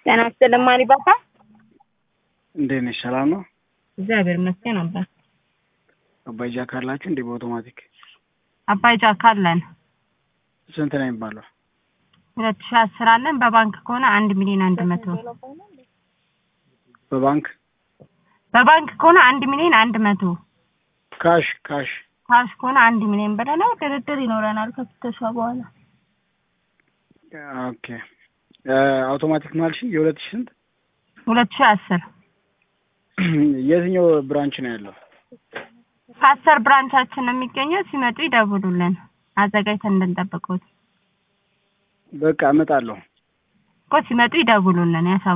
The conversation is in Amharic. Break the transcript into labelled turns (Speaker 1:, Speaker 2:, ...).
Speaker 1: ጤና ይስጥልኝ ማሪባታ።
Speaker 2: እንዴት ነሽ? ሰላም ነው?
Speaker 1: እግዚአብሔር ይመስገን አባት።
Speaker 2: አባይ ጃክ አላችሁ እንዴ? በአውቶማቲክ
Speaker 1: አባይ ጃክ አለን።
Speaker 2: ስንት ነው የሚባለው?
Speaker 1: ሁለት ሺህ አስር አለን። በባንክ ከሆነ አንድ ሚሊዮን አንድ መቶ
Speaker 2: በባንክ
Speaker 1: በባንክ ከሆነ አንድ ሚሊዮን አንድ መቶ
Speaker 2: ካሽ ካሽ
Speaker 1: ካሽ ከሆነ አንድ ሚሊዮን ብለናል። ድርድር ይኖረናል ከፍተሻ በኋላ
Speaker 2: ኦኬ። አውቶማቲክ ማልሽኝ የሁለት ሺህ ስንት?
Speaker 1: ሁለት ሺህ አስር
Speaker 2: የትኛው ብራንች ነው ያለው?
Speaker 1: ከአስር ብራንቻችን ነው የሚገኘው። ሲመጡ ይደውሉልን አዘጋጅተን እንድንጠብቀው
Speaker 2: በቃ እመጣለሁ።
Speaker 1: እኮ ሲመጡ ይደውሉልን ያሳ